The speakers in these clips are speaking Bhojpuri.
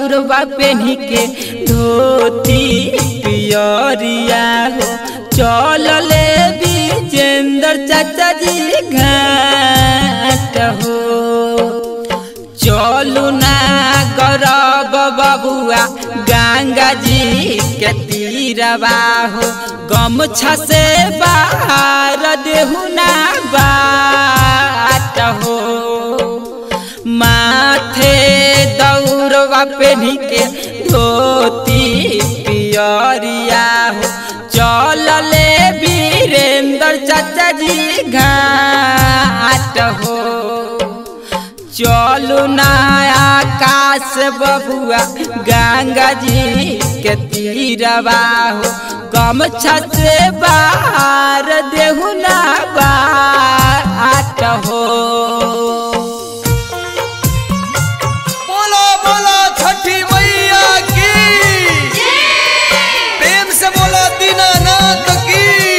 दौड़बा पेन्ही के धोती पियरिया हो चल ले विजेंद्र चाचा जी घाट हो चलू ना गरब बबुआ गंगा जी के तीरवा हो गमछा से बाहर देहु ना बाट हो माथे दौड़वा पेन्ही के धोती पियरिया हो चल ले वीरेंद्र चाचा जी घाट हो चलू ना आकाश बबुआ गंगा जी के तीरवा हो गमछा से बाहर देहु ना बाट हो बोलो बोलो छठी मैया की प्रेम से बोलो दीनानाथ की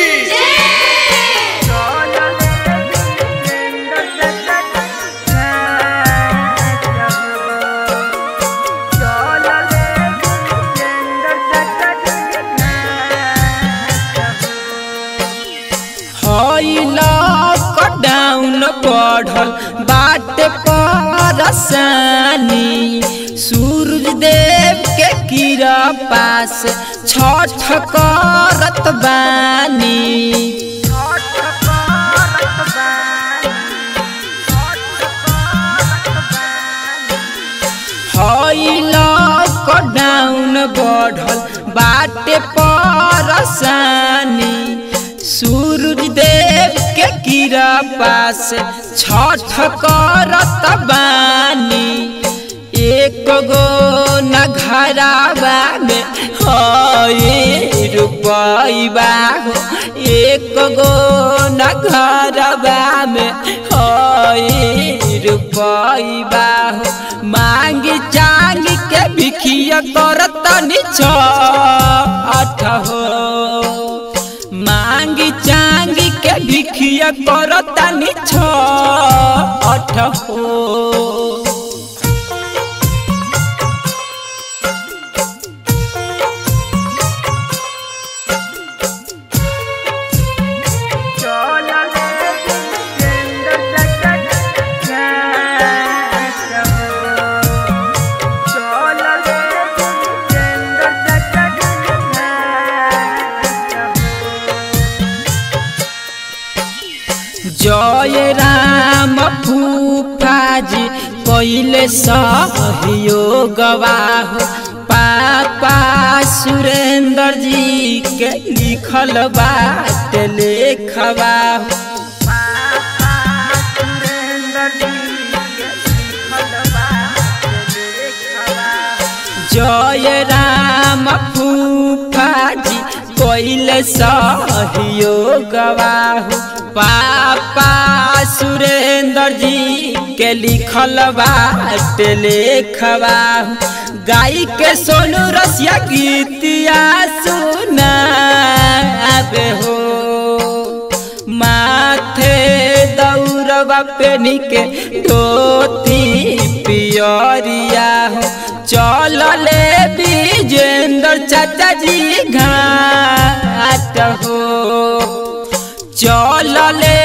डाउन बढ़ल बाट परसानी सूरज देव के कीरा पास छठ करत बानी डाउन बढ़ल बाटे परसानी सूरज देव के कीरा पास छठ करत बानी एक गो न घरावा में हई रुपैबा हो एक गो न घरवा में हई रुपैबा हो मांग चांग के भिखिया करत छठ हो मांग चांग के भिखिया करतानी छठ हो जय राम फूफाजी कैले सहयोगवा हो पापा सुरेंद्र जी के लिखल बात लेखवा हो जय राम फूफाजी कैले सहयोगवा हो पापा सुरेंद्र जी के लिखल बाट लेखवा गाई के सोनू रसिया गीतिया सुनाबे हो माथे दौड़बा पेनी के धोती पियरिया हो चल ले विजेंद्र चाचा जी घाट हो चल ले